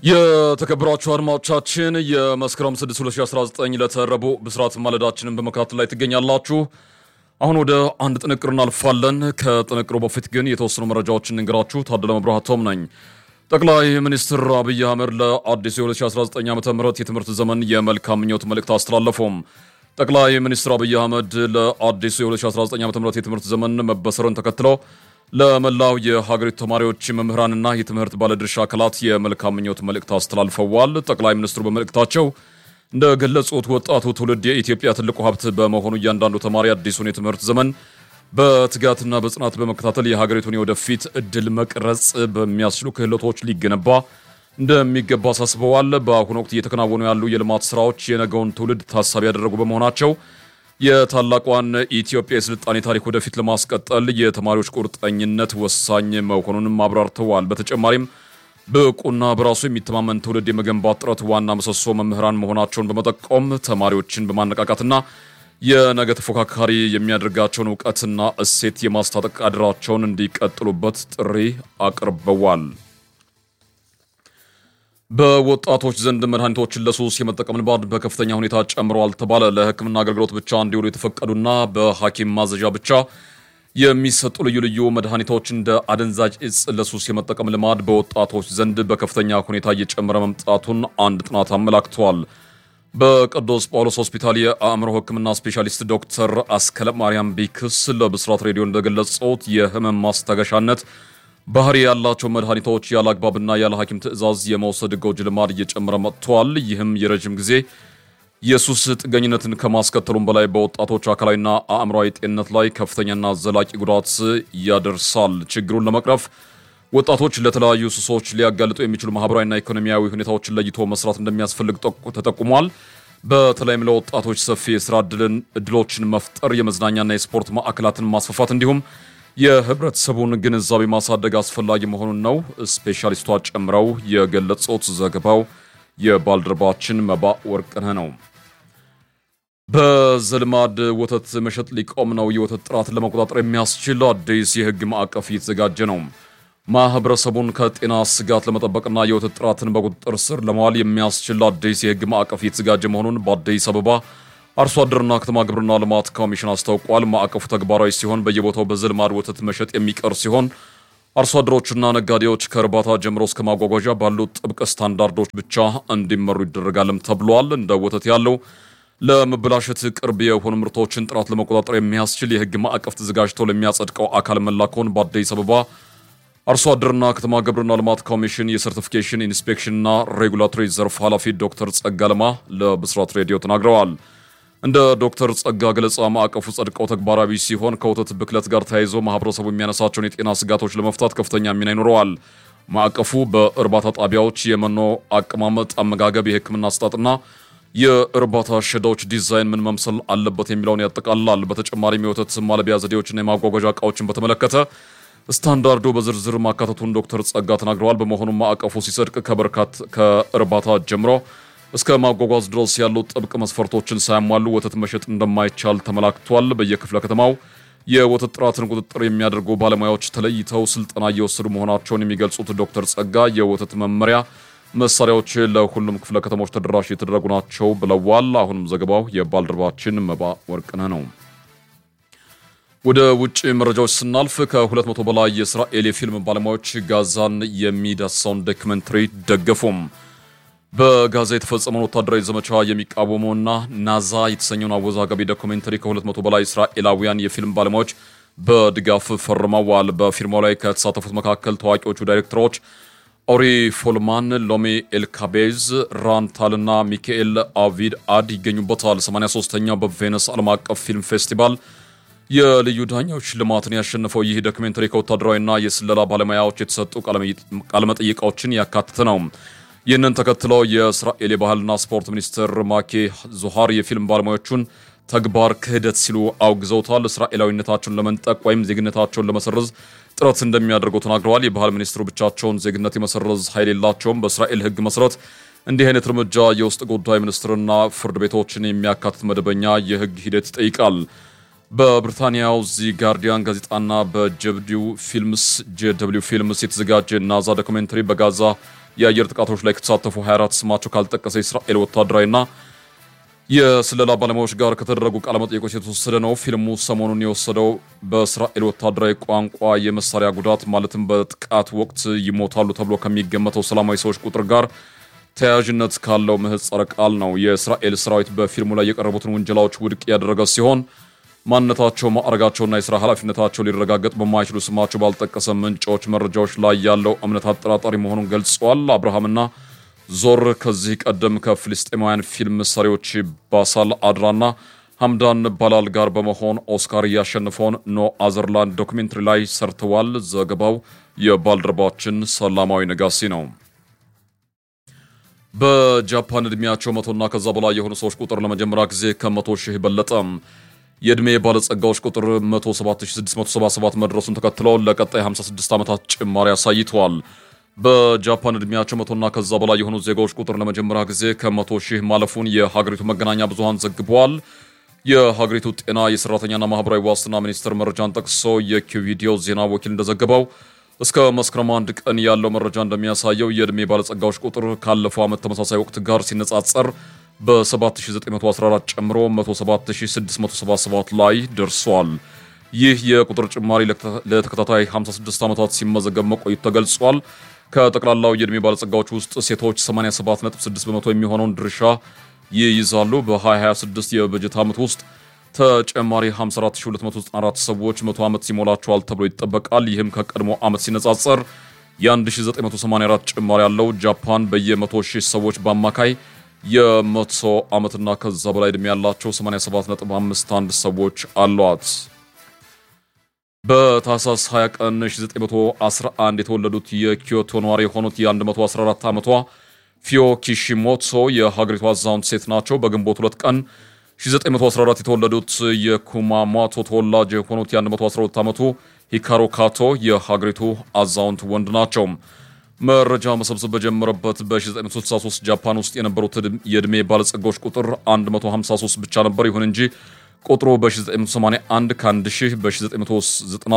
የተከበራችሁ አድማጮቻችን የመስከረም 6 2019 ለተረቡ ብስራት ማለዳችንን በመከታተል ላይ ትገኛላችሁ። አሁን ወደ አንድ ጥንቅር እናልፋለን። ከጥንቅሩ በፊት ግን የተወሰኑ መረጃዎችን እንግራችሁ። ታደለ መብራህቶም ነኝ። ጠቅላይ ሚኒስትር አብይ አህመድ ለአዲሱ የ2019 ዓ ም የትምህርት ዘመን የመልካም ምኞት መልእክት አስተላለፉም። ጠቅላይ ሚኒስትር አብይ አህመድ ለአዲሱ የ2019 ዓ ም የትምህርት ዘመን መበሰርን ተከትሎ ለመላው የሀገሪቱ ተማሪዎች፣ መምህራንና የትምህርት ባለድርሻ አካላት የመልካም ምኞት መልእክት አስተላልፈዋል። ጠቅላይ ሚኒስትሩ በመልእክታቸው እንደገለጹት ወጣቱ ትውልድ የኢትዮጵያ ትልቁ ሀብት በመሆኑ እያንዳንዱ ተማሪ አዲሱን የትምህርት ዘመን በትጋትና በጽናት በመከታተል የሀገሪቱን የወደፊት እድል መቅረጽ በሚያስችሉ ክህሎቶች ሊገነባ እንደሚገባ አሳስበዋል። በአሁኑ ወቅት እየተከናወኑ ያሉ የልማት ስራዎች የነገውን ትውልድ ታሳቢ ያደረጉ በመሆናቸው የታላቋን ኢትዮጵያ የስልጣኔ ታሪክ ወደፊት ለማስቀጠል የተማሪዎች ቁርጠኝነት ወሳኝ መሆኑንም አብራርተዋል። በተጨማሪም ብቁና በራሱ የሚተማመን ትውልድ የመገንባት ጥረት ዋና ምሰሶ መምህራን መሆናቸውን በመጠቆም ተማሪዎችን በማነቃቃትና የነገ ተፎካካሪ የሚያደርጋቸውን እውቀትና እሴት የማስታጠቅ አድራቸውን እንዲቀጥሉበት ጥሪ አቅርበዋል። በወጣቶች ዘንድ መድኃኒቶችን ለሱስ የመጠቀም ልማድ በከፍተኛ ሁኔታ ጨምሯል ተባለ። ለሕክምና አገልግሎት ብቻ እንዲውሉ የተፈቀዱና በሐኪም ማዘዣ ብቻ የሚሰጡ ልዩ ልዩ መድኃኒቶች እንደ አደንዛዥ እጽ ለሱስ የመጠቀም ልማድ በወጣቶች ዘንድ በከፍተኛ ሁኔታ እየጨመረ መምጣቱን አንድ ጥናት አመላክቷል። በቅዱስ ጳውሎስ ሆስፒታል የአእምሮ ሕክምና ስፔሻሊስት ዶክተር አስከለ ማርያም ቢክስ ለብስራት ሬዲዮ እንደገለጹት የህመም ማስታገሻነት ባህሪ ያላቸው መድኃኒቶች ያለ አግባብና ያለ ሐኪም ትዕዛዝ የመውሰድ ጎጂ ልማድ እየጨመረ መጥቷል። ይህም የረዥም ጊዜ የሱስ ጥገኝነትን ከማስከተሉም በላይ በወጣቶች አካላዊና አእምሯዊ ጤንነት ላይ ከፍተኛና ዘላቂ ጉዳት ያደርሳል። ችግሩን ለመቅረፍ ወጣቶች ለተለያዩ ሱሶች ሊያጋልጡ የሚችሉ ማህበራዊና ኢኮኖሚያዊ ሁኔታዎችን ለይቶ መስራት እንደሚያስፈልግ ተጠቁሟል። በተለይም ለወጣቶች ሰፊ የስራ እድሎችን መፍጠር፣ የመዝናኛና የስፖርት ማዕከላትን ማስፋፋት እንዲሁም የህብረተሰቡን ግንዛቤ ማሳደግ አስፈላጊ መሆኑን ነው ስፔሻሊስቷ ጨምረው የገለጹት። ዘገባው የባልደረባችን መባ ወርቅነህ ነው። በዘልማድ ወተት መሸጥ ሊቆም ነው። የወተት ጥራትን ለመቆጣጠር የሚያስችል አዲስ የህግ ማዕቀፍ እየተዘጋጀ ነው። ማህበረሰቡን ከጤና ስጋት ለመጠበቅና የወተት ጥራትን በቁጥጥር ስር ለማዋል የሚያስችል አዲስ የህግ ማዕቀፍ እየተዘጋጀ መሆኑን በአዲስ አበባ አርሶ አደርና ከተማ ግብርና ልማት ኮሚሽን አስታውቋል። ማዕቀፉ ተግባራዊ ሲሆን በየቦታው በዘልማድ ወተት መሸጥ የሚቀር ሲሆን አርሶ አደሮችና ነጋዴዎች ከእርባታ ጀምሮ እስከ ማጓጓዣ ባሉት ጥብቅ ስታንዳርዶች ብቻ እንዲመሩ ይደረጋልም ተብሏል። እንደ ወተት ያለው ለመበላሸት ቅርብ የሆኑ ምርቶችን ጥራት ለመቆጣጠር የሚያስችል የህግ ማዕቀፍ ተዘጋጅቶ ለሚያጸድቀው አካል መላኩን በአዲስ አበባ አርሶ አደርና ከተማ ግብርና ልማት ኮሚሽን የሰርቲፊኬሽን ኢንስፔክሽንና ሬጉላቶሪ ዘርፍ ኃላፊ ዶክተር ጸጋ ለማ ለብስራት ሬዲዮ ተናግረዋል። እንደ ዶክተር ጸጋ ገለጻ ማዕቀፉ ጸድቀው ተግባራዊ ሲሆን ከወተት ብክለት ጋር ተያይዞ ማህበረሰቡ የሚያነሳቸውን የጤና ስጋቶች ለመፍታት ከፍተኛ ሚና ይኖረዋል። ማዕቀፉ በእርባታ ጣቢያዎች የመኖ አቀማመጥ፣ አመጋገብ፣ የህክምና አሰጣጥና የእርባታ ሸዳዎች ዲዛይን ምን መምሰል አለበት የሚለውን ያጠቃልላል። በተጨማሪም የወተት ማለቢያ ዘዴዎችና የማጓጓዣ እቃዎችን በተመለከተ ስታንዳርዱ በዝርዝር ማካተቱን ዶክተር ጸጋ ተናግረዋል። በመሆኑም ማዕቀፉ ሲጸድቅ ከበርካት ከእርባታ ጀምሮ እስከ ማጓጓዝ ድረስ ያሉ ጥብቅ መስፈርቶችን ሳያሟሉ ወተት መሸጥ እንደማይቻል ተመላክቷል። በየክፍለ ከተማው የወተት ጥራትን ቁጥጥር የሚያደርጉ ባለሙያዎች ተለይተው ስልጠና እየወሰዱ መሆናቸውን የሚገልጹት ዶክተር ጸጋ የወተት መመሪያ መሳሪያዎች ለሁሉም ክፍለ ከተሞች ተደራሽ የተደረጉ ናቸው ብለዋል። አሁንም ዘገባው የባልደረባችን መባ ወርቅነህ ነው። ወደ ውጭ መረጃዎች ስናልፍ ከሁለት መቶ በላይ የእስራኤል የፊልም ባለሙያዎች ጋዛን የሚዳስሰውን ዶክመንተሪ ደገፉም። በጋዛ የተፈጸመውን ወታደራዊ ዘመቻ የሚቃወመውና ናዛ የተሰኘውን አወዛጋቢ ዶኩሜንተሪ ከ200 በላይ እስራኤላውያን የፊልም ባለሙያዎች በድጋፍ ፈርመዋል። በፊርማው ላይ ከተሳተፉት መካከል ታዋቂዎቹ ዳይሬክተሮች ኦሪ ፎልማን፣ ሎሚ ኤልካቤዝ፣ ራንታልና ሚካኤል አቪድ አድ ይገኙበታል። 83ኛው በቬነስ ዓለም አቀፍ ፊልም ፌስቲቫል የልዩ ዳኛዎች ሽልማትን ያሸነፈው ይህ ዶክሜንተሪ ከወታደራዊና የስለላ ባለሙያዎች የተሰጡ ቃለመጠይቃዎችን ያካተተ ነው። ይህንን ተከትለው የእስራኤል የባህልና ስፖርት ሚኒስትር ማኬ ዙሃር የፊልም ባለሙያዎቹን ተግባር ክህደት ሲሉ አውግዘውታል። እስራኤላዊነታቸውን ለመንጠቅ ወይም ዜግነታቸውን ለመሰረዝ ጥረት እንደሚያደርጉ ተናግረዋል። የባህል ሚኒስትሩ ብቻቸውን ዜግነት የመሰረዝ ኃይል የላቸውም። በእስራኤል ሕግ መሰረት እንዲህ አይነት እርምጃ የውስጥ ጉዳይ ሚኒስትርና ፍርድ ቤቶችን የሚያካትት መደበኛ የሕግ ሂደት ይጠይቃል። በብሪታንያው ዚ ጋርዲያን ጋዜጣና በጀብዲው ፊልምስ ጄደብሊው ፊልምስ የተዘጋጀ ናዛ ዶኩሜንተሪ በጋዛ የአየር ጥቃቶች ላይ ከተሳተፉ 24 ስማቸው ካልጠቀሰ የእስራኤል ወታደራዊና የስለላ ባለሙያዎች ጋር ከተደረጉ ቃለመጠይቆች የተወሰደ ነው። ፊልሙ ሰሞኑን የወሰደው በእስራኤል ወታደራዊ ቋንቋ የመሳሪያ ጉዳት ማለትም በጥቃት ወቅት ይሞታሉ ተብሎ ከሚገመተው ሰላማዊ ሰዎች ቁጥር ጋር ተያያዥነት ካለው ምህጻረ ቃል ነው። የእስራኤል ሰራዊት በፊልሙ ላይ የቀረቡትን ውንጀላዎች ውድቅ ያደረገ ሲሆን ማንነታቸው፣ ማዕረጋቸውና የሥራ ኃላፊነታቸው ሊረጋገጥ በማይችሉ ስማቸው ባልጠቀሰ ምንጮች መረጃዎች ላይ ያለው እምነት አጠራጣሪ መሆኑን ገልጸዋል። አብርሃምና ዞር ከዚህ ቀደም ከፍልስጤማውያን ፊልም ሰሪዎች ባሳል አድራና ሐምዳን ባላል ጋር በመሆን ኦስካር ያሸነፈውን ኖ አዘርላንድ ዶክሜንተሪ ላይ ሰርተዋል። ዘገባው የባልደረባችን ሰላማዊ ነጋሲ ነው። በጃፓን ዕድሜያቸው መቶና ከዛ በላይ የሆኑ ሰዎች ቁጥር ለመጀመሪያ ጊዜ ከመቶ ሺህ በለጠ። የዕድሜ ባለጸጋዎች ቁጥር 107677 መድረሱን ተከትለው ለቀጣይ 56 ዓመታት ጭማሪ አሳይተዋል። በጃፓን ዕድሜያቸው መቶና ከዛ በላይ የሆኑ ዜጋዎች ቁጥር ለመጀመሪያ ጊዜ ከመቶ ሺህ ማለፉን የሀገሪቱ መገናኛ ብዙሃን ዘግበዋል። የሀገሪቱ ጤና የሰራተኛና ማህበራዊ ዋስትና ሚኒስቴር መረጃን ጠቅሶ የኪቪዲዮ ዜና ወኪል እንደዘገበው እስከ መስከረም አንድ ቀን ያለው መረጃ እንደሚያሳየው የዕድሜ ባለጸጋዎች ቁጥር ካለፈው ዓመት ተመሳሳይ ወቅት ጋር ሲነጻጸር በ7914 ጨምሮ 107677 ላይ ደርሷል። ይህ የቁጥር ጭማሪ ለተከታታይ 56 ዓመታት ሲመዘገብ መቆየቱ ተገልጿል። ከጠቅላላው የዕድሜ ባለጸጋዎች ውስጥ ሴቶች 87.6 በመቶ የሚሆነውን ድርሻ ይይዛሉ። በ2026 የበጀት ዓመት ውስጥ ተጨማሪ 54294 ሰዎች መቶ ዓመት ሲሞላቸዋል ተብሎ ይጠበቃል። ይህም ከቀድሞ ዓመት ሲነጻጸር የ1984 ጭማሪ ያለው። ጃፓን በየ100 ሺህ ሰዎች በአማካይ የመቶ ዓመትና ከዛ በላይ ዕድሜ ያላቸው 87.51 ሰዎች አሏት። በታህሳስ 20 ቀን 1911 የተወለዱት የኪዮቶ ነዋሪ የሆኑት የ114 ዓመቷ ፊዮ ኪሺሞቶ የሀገሪቱ አዛውንት ሴት ናቸው። በግንቦት ሁለት ቀን 1914 የተወለዱት የኩማሞቶ ተወላጅ የሆኑት የ112 ዓመቱ ሂካሮ ካቶ የሀገሪቱ አዛውንት ወንድ ናቸው። መረጃ መሰብሰብ በጀመረበት በ1963 ጃፓን ውስጥ የነበሩት የዕድሜ ባለጸጋዎች ቁጥር 153 ብቻ ነበር። ይሁን እንጂ ቁጥሩ በ1981 ከ1000 በ1990